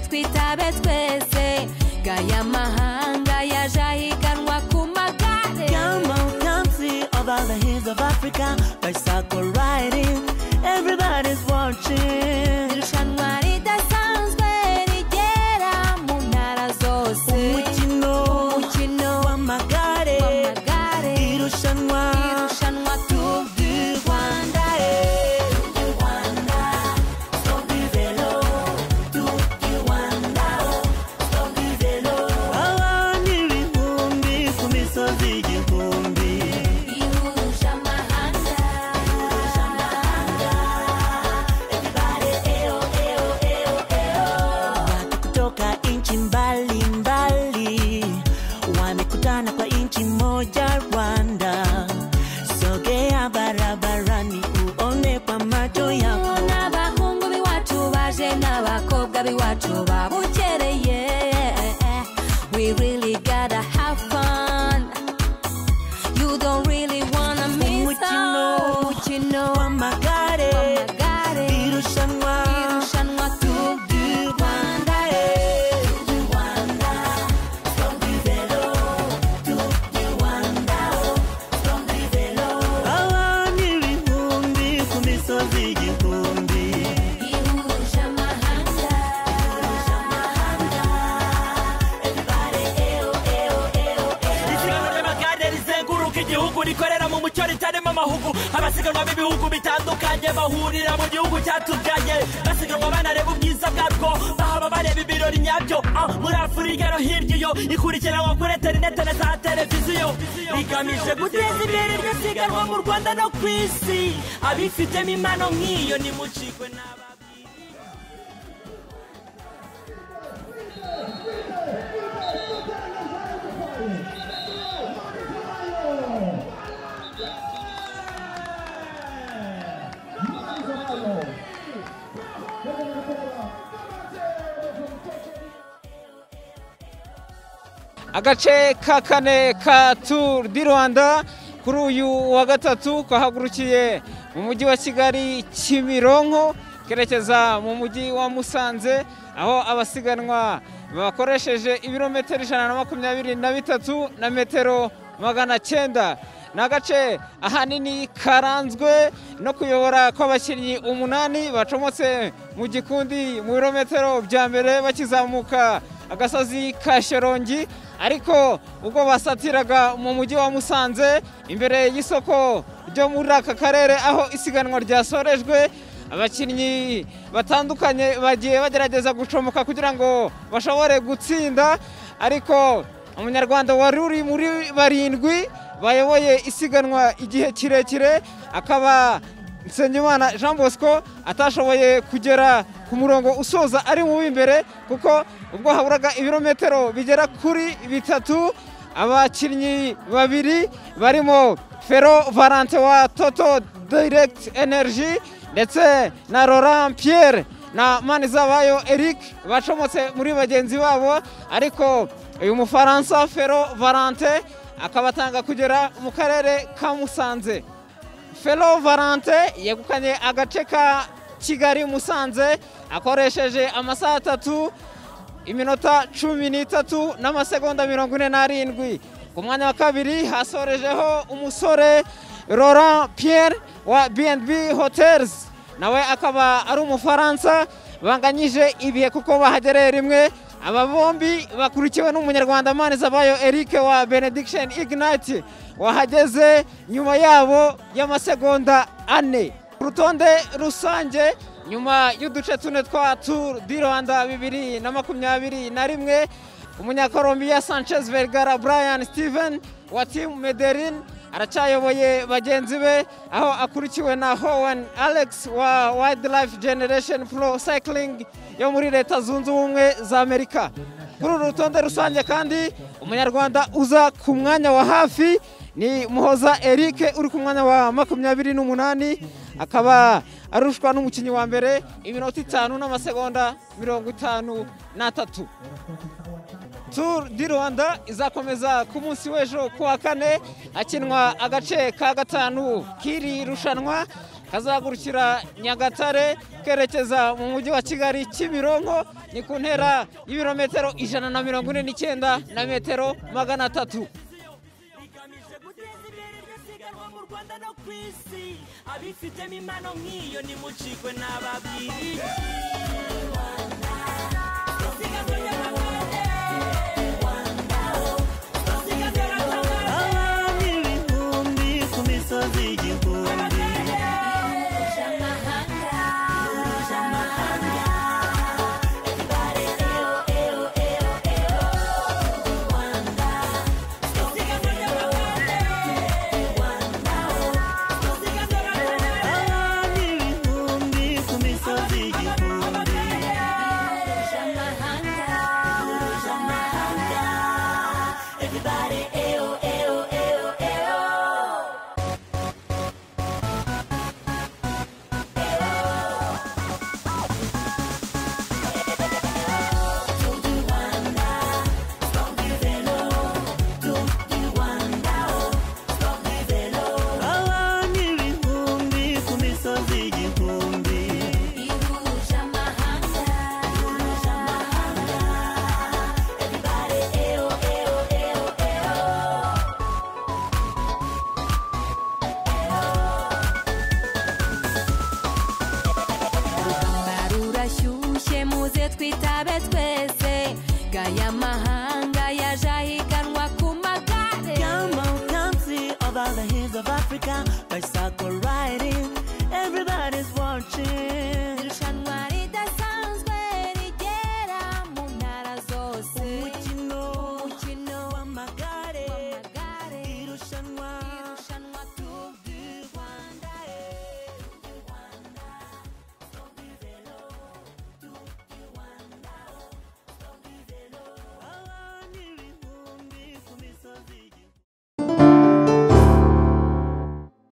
turabe twese gaya mahanga yaje ahiganwa ku magare Down mountain, see of all the hills of Africa, bicycle riding, everybody's watching. irushanwa ridasanzwe rigera mu ntara zose Umukino umukino w'amagare, w'amagare irushanwa irushanwa Tour du Rwanda abantu ibihumbi ku misozi igihumbi. ihuje amahanga Watu kutoka nchi mbalimbali wamekutana kwa nchi moja Rwanda. Sogea barabarani uone kwa macho yako. n'abahungu b'iwacu baje n'abakobwa b'iwacu babukereye we really gotta have fun you don't really wanna miss Umukino. out. umukino w'amagare w'amagare irushanwa irushanwa Tour du Rwanda abantu ibihumbi ku misozi igihumbi ihuje amahanga isiganwa ry'amagare rizenguruka igihugu rikorera mu mucyo ritarimo amahugu abasiganwa b'ibihugu bitandukanye bahurira mu gihugu cyatubyaye basiganwa banareba ubwiza bwabwo bahaba bareba ibirori nyabyo Ah, muri afurika no hirya iyo ikurikiranwa kuri interinete na za televiziyo rigamije guteza imbere iryo siganwa mu rwanda no ku isi abifitemo impano nk'iyo nimucikwe n'ababwira agace ka kane ka turu di rwanda kuri uyu wa gatatu kahagurukiye mu mujyi wa kigali kimironko kerekeza mu mujyi wa musanze aho abasiganwa bakoresheje ibirometero ijana na makumyabiri na bitatu na metero magana cyenda ni agace ahanini karanzwe no kuyobora kw'abakinnyi umunani bacomotse mu gikundi mu birometero bya mbere bakizamuka agasozi ka sherongi ariko ubwo basatiraga mu mujyi wa musanze imbere y'isoko ryo muri aka karere aho isiganwa ryasorejwe abakinnyi batandukanye bagiye bagerageza gucomoka kugira ngo bashobore gutsinda ariko umunyarwanda wari uri muri barindwi bayoboye isiganwa igihe kirekire akaba Nsengimana Jean Bosco atashoboye kugera ku murongo usoza ari mu w'imbere kuko ubwo haburaga ibirometero bigera kuri bitatu abakinnyi babiri barimo Fero Valante wa Toto Direct Energy ndetse na Laurent Pierre na Manizabayo Eric bacomotse muri bagenzi babo ariko uyu mufaransa Fero Valante akabatanga kugera mu karere ka Musanze felo valante yegukanye agace ka kigali musanze akoresheje amasaha atatu iminota cumi n'itatu n'amasegonda mirongo ine n'arindwi ku mwanya wa kabiri hasorejeho umusore Laurent Pierre wa B&B Hotels nawe akaba ari umufaransa banganyije ibihe kuko bahagereye rimwe aba bombi bakurikiwe n'umunyarwanda Manizabayo Eric wa Benediction Ignite wahageze nyuma yabo y'amasegonda ane ku rutonde rusange nyuma y'uduce tune twa turu di rwanda bibiri na makumyabiri na rimwe umunyakolombiya sanchez vergara brian steven wa timu mederin aracyayoboye bagenzi be aho akurikiwe na howen alex wa wildlife generation pro cycling yo muri leta zunze ubumwe za amerika kuri uru rutonde rusange kandi umunyarwanda uza ku mwanya wa hafi ni muhoza eric uri ku mwanya wa makumyabiri n'umunani akaba arushwa n'umukinnyi wa mbere iminota itanu n'amasegonda mirongo itanu n'atatu turu di rwanda izakomeza ku munsi w'ejo ku wa kane hakinwa agace ka gatanu k'iri rushanwa kazagurukira nyagatare kerekeza mu mujyi wa kigali kimironko ni ku ntera y'ibirometero ijana na mirongo ine n'icyenda na metero magana atatu igamije guteza imbere iryo siganwa mu rwanda no ku isi abifitemo impano nk'iyo nimucikwe n'ababwiriye